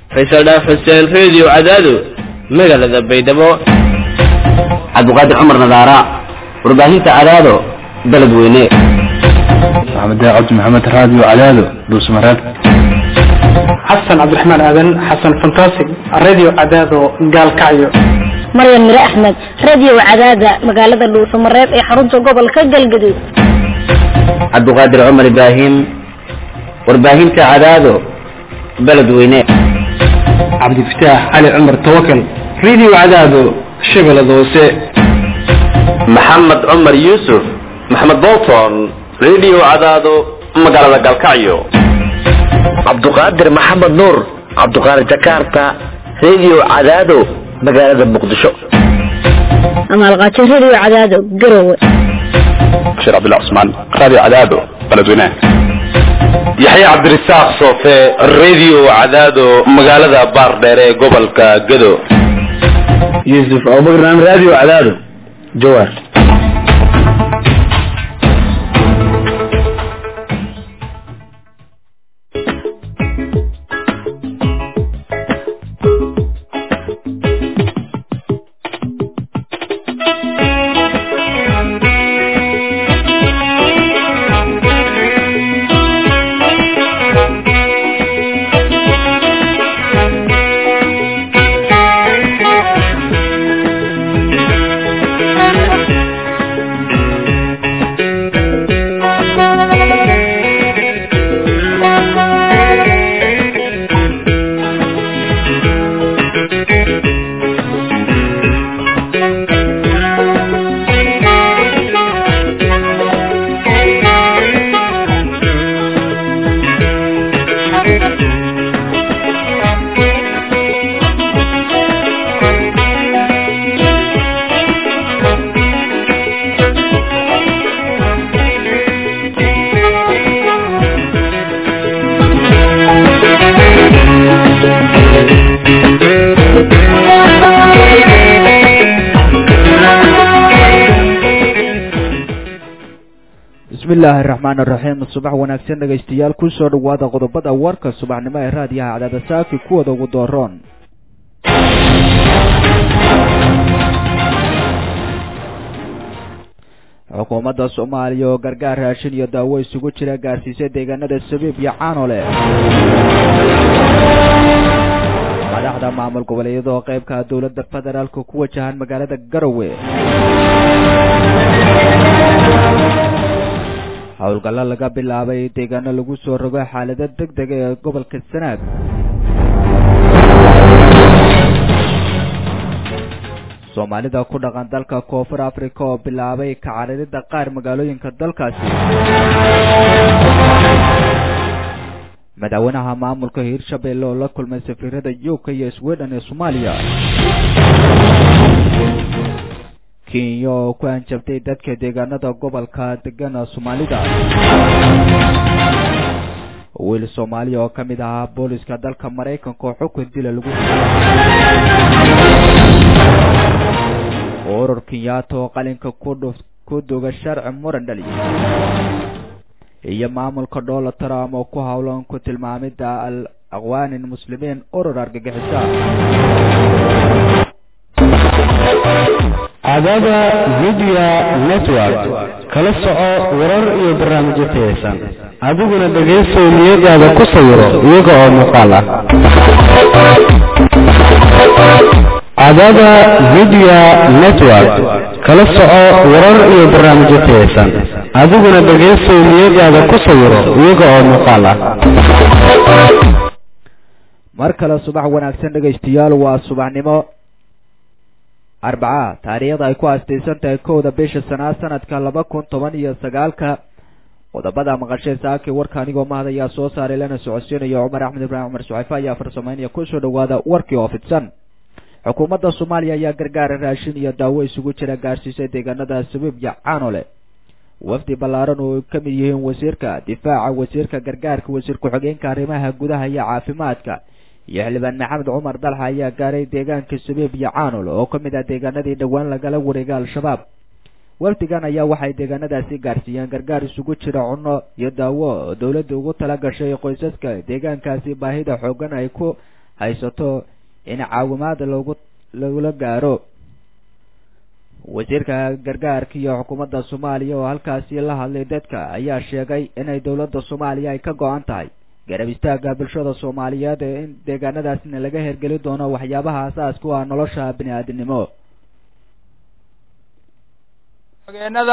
faysal dhaaf xuseen reediyo cadaado magaalada baydhabo cabdiqaadir cumar nadaara warbaahinta cadaado beled weyne maxamed cabdi maxamed raadiyo cadaado dhuusmareeb xasan cabdiraxmaan aadan xasan fantastic radio cadaado gaalkacyo maryan mire axmed radio cadaada magaalada dhuusamareeb ee xarunta gobolka galgaduud cabdiqaadir cumar ibraahim warbaahinta cadaado beled weyne cabdifataax cali cumar tawakal radio cadaado shabeellada hoose maxamed cumar yuusuf maxamed bolton radio cadaado magaalada galkacyo cabduqaadir maxamed nuur cabduqaadir jakarta radio cadaado magaalada muqdisho amaalqaajo radio cadaado garowe bashir cabdillah cusmaan raadiyo cadaado beledweyne yaxya cabdirasaaq soofe radio cadaado magaalada baardheere ee gobolka gado yuusuf abubakar radio cadaado jawaar bismillaahi raxmaan raxiim subax wanaagsan dhegaystayaal kusoo dhawaada qodobada warka subaxnimo ee raadiyaha cadaada saaki kuwada ugu dooroon xukuumadda soomaaliya oo gargaar raashin iyo daawo isugu jira gaarsiisay deegaanada sabiib iyo caanole madaxda maamul goboleedyada oo qeybka dowladda federaalka ku wajahan magaalada garowe howlgallo laga bilaabay deegaano lagu soo rogo xaalado deg dega ee gobolka sanaag soomaalida ku dhaqan dalka koonfur africa oo bilaabay kacaririda qaar magaalooyinka dalkaasi madaxweynaha maamulka hiirshabelle oo la kulmay safiirada yuka iyo sweden ee soomaaliya kenya oo ku hanjabtay dadka deegaanada gobolka degana soomaalida wiil soomaaliya oo ka mid ahaa booliska dalka maraykanka oo xukun dila lagu urur kenyaata oo qalinka ku duga sharci muran dhaliya iyo maamulka donald trump oo ku howlan ku tilmaamida al aqwaanin muslimiin urur argagixisa cadaada media network kala soco warar iyo barnaamijyo tayaysan adiguna dhegaystow niyadaada ku sawiro iyaga oo muuqaal ah cadaada media network kala soco warar iyo barnaamijyo tayaysan adiguna dhegaystow niyadaada ku sawiro iyaga oo muuqaal ah mar kale subax wanaagsan dhegaystayaal waa subaxnimo arbaca taariikhda ay ku aastaysan tahay kowda bisha sanaad sanadka laba kun toban iyo sagaalka qodobada maqashay saakii warka anigoo mahad ayaa soo saaray lana socodsiinayo cumar axmed ibraahim cumar suxayfe ayaa farsamaynaya kusoo dhawaada warkii oo fidsan xukuumadda soomaaliya ayaa gargaara raashin iyo daawo isugu jira gaarsiisay deegaanada sabiib iyo caanole wafdi ballaaran oo ay ka mid yihiin wasiirka difaaca wasiirka gargaarka wasiir ku-xigeenka arrimaha gudaha iyo caafimaadka iyo xildhibaan maxamed cumar dalxa ayaa gaaray deegaanka sabiib iyo caanol oo ka mid ah deegaanadii dhowaan lagala wareegay al-shabaab wafdigan ayaa waxay deegaanadaasi gaarsiiyeen gargaar isugu jira cunno iyo daawo oo dowladda ugu tala gashay qoysaska deegaankaasi baahida xoogan ay ku haysato in caawimaad loogu lagula gaaro wasiirka gargaarka iyo xukuumadda soomaaliya oo halkaasi la hadlay dadka ayaa sheegay inay dowladda soomaaliya ay ka go-an tahay garab istaagga bulshada soomaaliyeed ee in deegaanadaasna laga hergeli doono waxyaabaha asaasku ah nolosha bini aadinimo mageenada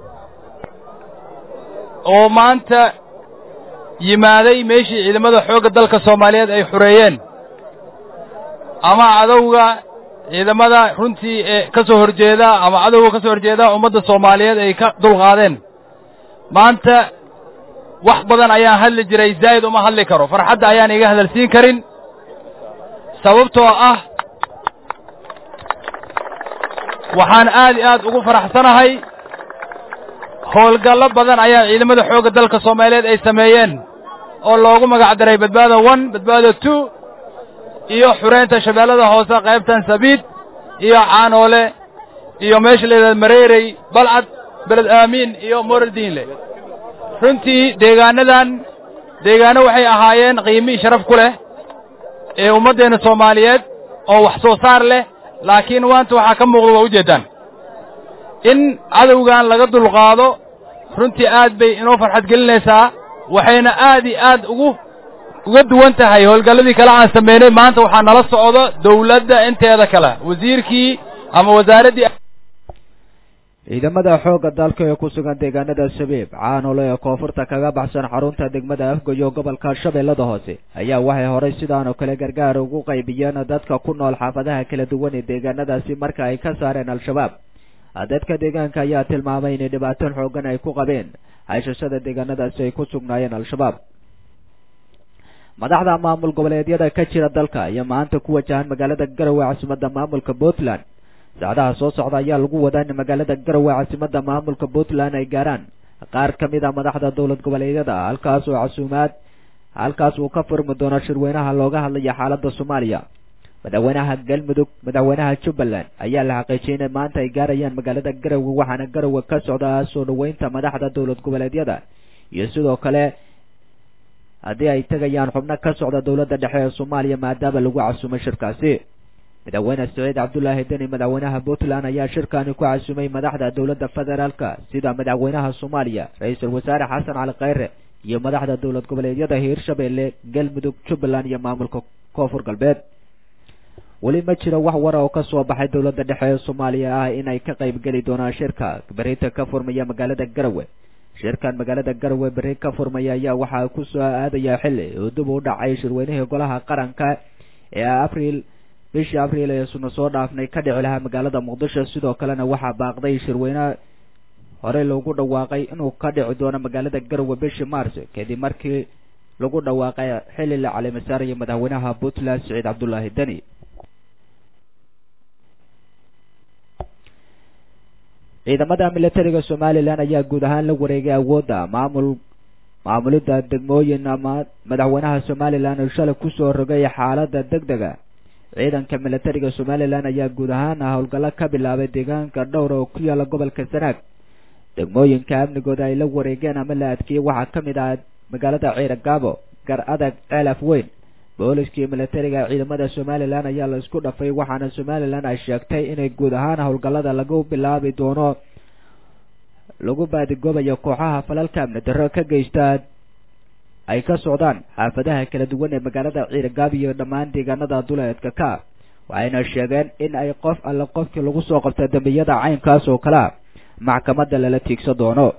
oo maanta yimaaday meeshii ciidamada xoogga dalka soomaaliyeed ay xureeyeen ama cadowga ciidamada runtii ee ka soo horjeeda ama cadowga ka soo horjeeda ummadda soomaaliyeed ay ka dulqaadeen maanta wax badan ayaan hadli jiray zaa'id uma hadli karo farxadda ayaan iga hadalsiin karin sababtoo ah waxaan aad iyo aad ugu faraxsanahay howlgallo badan ayaa ciidamada xoogga dalka soomaaliyeed ay sameeyeen oo loogu magac daray badbaado one badbaado two iyo xureynta shabeellada hoose qaybtan sabiid iyo caanoole iyo meesha layidhahda mareerey balcad beled aamiin iyo moraldiinle runtii deegaanadan deegaano waxay ahaayeen qiimii sharaf ku leh ee ummaddeenna soomaaliyeed oo wax soo saar leh laakiin maanta waxaa ka muuqda waa ujeeddaan in cadowgan laga dulqaado runtii aad bay inoo farxad gelinaysaa waxayna aad iyo aad ugu uga duwan tahay howlgalladii kale aan samaynay maanta waxaa nala socdo dawladda inteeda kale wasiirkii ama wasaaraddii ciidamada xoogga dalka ee ku sugan deegaanada shabeeb caanole ee koonfurta kaga baxsan xarunta degmada afgoyo gobolka shabeellada hoose ayaa waxay horay sidaan oo kale gargaar ugu qaybiyeen dadka ku nool xaafadaha kala duwan ee deegaanadaasi marka ay ka saareen al-shabaab dadka deegaanka ayaa tilmaamay inay dhibaato xoogan ay ku qabeen haysashada deegaanadaasi ay ku sugnaayeen al-shabaab madaxda maamul goboleedyada ka jira dalka ayaa maanta ku wajahan magaalada garowe caasimadda maamulka puntland saacadaha soo socda ayaa lagu wadaa in magaalada garowe caasimadda maamulka puntland ay gaaraan qaar ka mid a madaxda dowlad goboleedyada halkaas oo casuumaad halkaas uu ka furmi doono shirweynaha looga hadlaya xaaladda soomaaliya madaxweynaha galmudug madaxweynaha jubbaland ayaa la xaqiijiyay inay maanta ay gaarayaan magaalada garowe waxaana garowe ka socda soo dhoweynta madaxda dowlad goboleedyada iyo sidoo kale haddii ay tegayaan xubno ka socda dowladda dhexe ee soomaaliya maadaama lagu casuumay shirkaasi madaxweyne saciid cabdulaahi deni madaxweynaha puntland ayaa shirkani ku casuumay madaxda dowladda federaalka sida madaxweynaha soomaaliya ra-iisul wasaare xasan cali khayre iyo madaxda dowlad goboleedyada hiirshabeelle galmudug jubbaland iyo maamulka koonfur galbeed weli ma jiro wax wara oo ka soo baxay dowladda dhexe ee soomaaliya ah inay ka qayb geli doonaan shirka berinta ka furmaya magaalada garowe shirkan magaalada garowe berri ka furmaya ayaa waxaa ku soo aadaya xilli uu dib u dhacay shirweynihii golaha qaranka ee abriil bishii abriil ee suna soo dhaafnay ka dhici lahaa magaalada muqdisho sidoo kalena waxaa baaqday shirweyne horey loogu dhawaaqay inuu ka dhici doono magaalada garowe bishii mars kadib markii lagu dhawaaqay xilli la caleemasaaraya madaxweynaha puntland siciid cabdulaahi deni ciidamada militariga somalilan ayaa guud ahaan la wareegay awoodda maamul maamulidda degmooyin ama madaxweynaha somalilan oo shalay kusoo rogay xaaladda deg dega ciidanka militariga somalilan ayaa guud ahaan howlgallo ka bilaabay deegaanka dhowr oo ku yaala gobolka sanaag degmooyinka amnigooda ay la wareegeen ama la adkeeyey waxaa ka mid ah magaalada ciira gaabo gar adag ceelaf weyn booliskii militariga ciidamada somalilan ayaa la isku dhafay waxaana somalilan ay sheegtay inay guud ahaan howlgallada lagu bilaabi doono lagu baadigoobayo kooxaha falalka amni darro ka geysta ay ka socdaan xaafadaha kala duwan ee magaalada ciirgaab iyo dhammaan deegaanada duleedka ka waxayna sheegeen in ay qof alle qofkii lagu soo qabta dambiyada caynkaas oo kalea maxkamadda lala tiigsan doono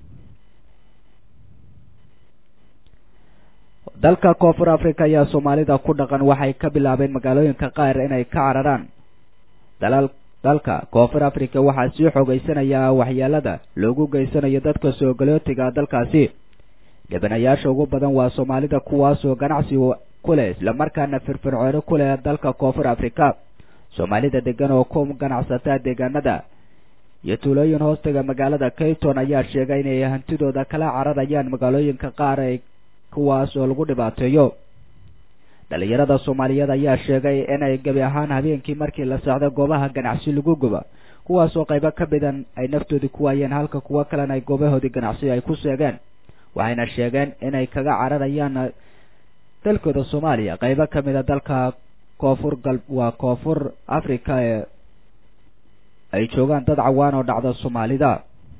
dalka koonfur africa ayaa soomaalida ku dhaqan waxay ka bilaabeen magaalooyinka qaar inay ka cararaan dalal dalka koonfur africa waxaa sii xoogeysanaya waxyeelada loogu geysanayo dadka soo galootiga dalkaasi dhibanayaasha ugu badan waa soomaalida kuwaasoo ganacsi ku leh islamarkaana firfircooni ku leh dalka koonfur africa soomaalida degan oo ku ganacsataa deegaanada iyo tuulooyin hoostaga magaalada kayton ayaa sheegay inay hantidooda kala cararayaan magaalooyinka qaar ay kuwaas oo lagu dhibaateeyo dhalinyarada soomaaliyeed ayaa sheegay inay gebi ahaan habeenkii markii la socdo goobaha ganacsi lagu gubo kuwaasoo qaybo ka midan ay naftoodii ku waayeen halka kuwo kalena ay goobahoodii ganacsi ay ku seegeen waxayna sheegeen inay kaga cararayaan dalkooda soomaaliya qeybo ka mid a dalka koonfur gal waa koonfur africa ee ay joogaan dad cawaan oo dhacda soomaalida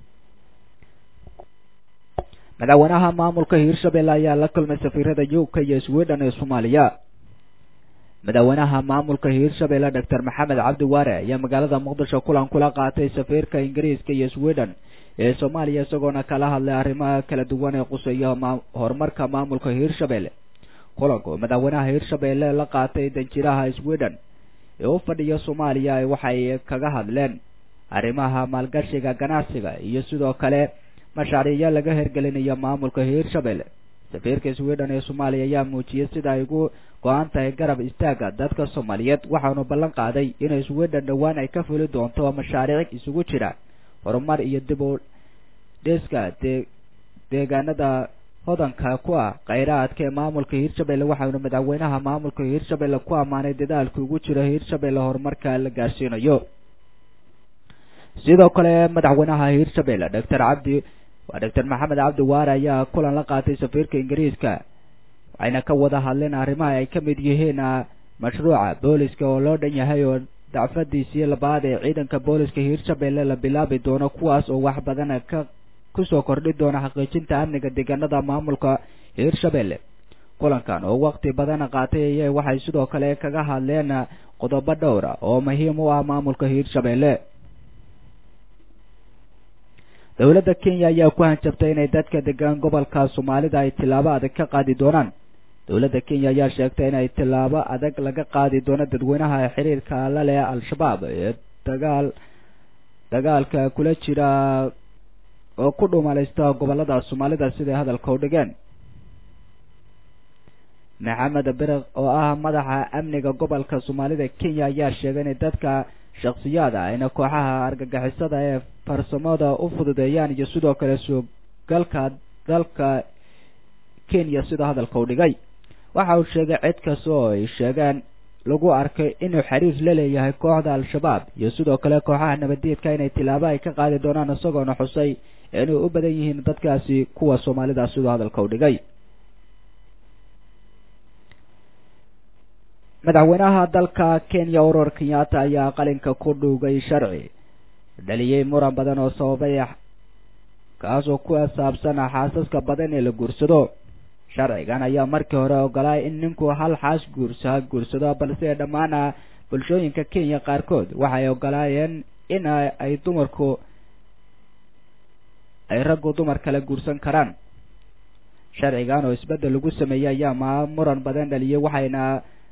madaxweynaha maamulka hiirshabelle ayaa la kulmay safiirada uk iyo sweden ee soomaaliya madaxweynaha maamulka hiirshabelle doctor maxamed cabdi waare ayaa magaalada muqdisho kulan kula qaatay safiirka ingiriiska iyo sweden ee soomaaliya isagoona kala hadlay arrimaha kala duwan ee quseeya horumarka maamulka hiirshabelle kulanku madaxweynaha hiirshabelle la qaatay danjiraha sweden ee u fadhiya soomaaliya waxay kaga hadleen arrimaha maalgashiga ganacsiga iyo sidoo kale mashaariicyo laga hirgelinayo maamulka hiirshabelle safiirka sweden ee soomaaliya ayaa muujiyey sida ay ugu go-an tahay garab istaaga dadka soomaaliyeed waxaanu ballan qaaday inay sweden dhowaan ay ka fuli doonto mashaariic isugu jira horumar iyo dib u dhiska dee deegaanada hodanka ku ah kheyraadka ee maamulka hiirshabelle waxaanu madaxweynaha maamulka hiirshabelle ku ammaanay dadaalka ugu jiro hiirshabelle horumarka la gaarsiinayo sidoo kale madaxweynaha hiirshabelle doctor cabdi waa doctor maxamed cabdi waare ayaa kulan la qaatay safiirka ingiriiska waxayna ka wada hadleen arrimaha ay ka mid yihiin mashruuca booliska oo loo dhan yahay oo dacfadiisii labaad ee ciidanka booliska hiirshabelle la bilaabi doono kuwaas oo wax badan ka kusoo kordhi doona xaqiijinta amniga deegaanada maamulka hiirshabelle kulankan oo waqti badan qaatay ayay waxay sidoo kale kaga hadleen qodobo dhowra oo muhiim u ah maamulka hiirshabelle dowladda kenya ayaa ku hanjabtay inay dadka degaan gobolka soomaalida ay tillaabo adag ka qaadi doonaan dowladda kenya ayaa sheegtay inay tillaabo adag laga qaadi doono dadweynaha xiriirka la leh al-shabaab ee dagaal dagaalka kula jira oo ku dhumalaysta gobolada soomaalida siday hadalka u dhigeen maxamed biriq oo ah madaxa amniga gobolka soomaalida kenya ayaa sheegay inay dadka shaksiyaada ayna kooxaha argagixisada ee farsamada u fududeeyaan iyo sidoo kale suugalka dalka kenya sida hadalka u dhigay waxa uu sheegay cid kasta oo ay sheegeen lagu arkay inuu xiriir la leeyahay kooxda al-shabaab iyo sidoo kale kooxaha nabaddiidka inay tilaabo ay ka qaadi doonaan isagoona xusay inay u badan yihiin dadkaasi kuwa soomaalida siduu hadalka u dhigay madaxweynaha dalka kenya urur kenyatta ayaa qalinka ku dhuugay sharci dhaliyey muran badan oo sababay kaasoo ku saabsan xaasaska badan ee la guursado sharcigan ayaa markii hore ogolaay in ninku hal xaas guursa guursado balse dhammaan bulshooyinka kenya qaarkood waxay ogolaayeen in ay dumarku ay raggu dumar kale guursan karaan sharcigan oo isbeddel lagu sameeyey ayaa ma muran badan dhaliyey waxayna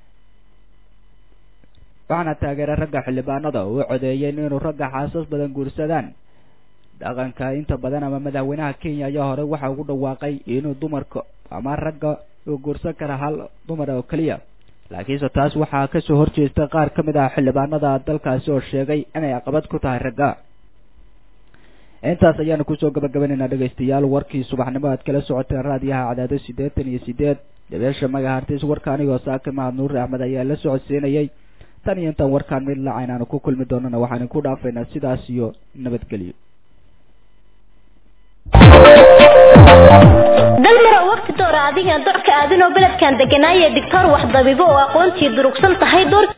waxaana taageeray ragga xildhibaanada oo u codeeyeen inuu ragga xaasas badan guursadaan dhaqanka inta badan ama madaxweynaha kenya ayaa hore waxa ugu dhawaaqay inuu dumarka ama ragga uu guursan kara hal dumar oo keliya laakiinse taas waxaa kasoo horjeesta qaar ka mid ah xildhibaanada dalkaasi oo sheegay inay caqabad ku tahay ragga intaas ayaanu kusoo gabagabaynaynaa dhegaystayaal warkii subaxnimo aad kala socoteen raadiyaha cadaado siddeetan iyo sideed dabeesha magahartis warka anigoo saaka mahad nuur axmed ayaa la socodsiinayay tan iyo intaan warkaan mid lacayn aanu ku kulmi doonana waxaan ku dhaafaynaa sidaas iyo nabadgelyo dalmaro waqti doora adigan docka aadinoo beledkan deganaaye digtoor wax dabibo oo aqoontii durugsan tahay door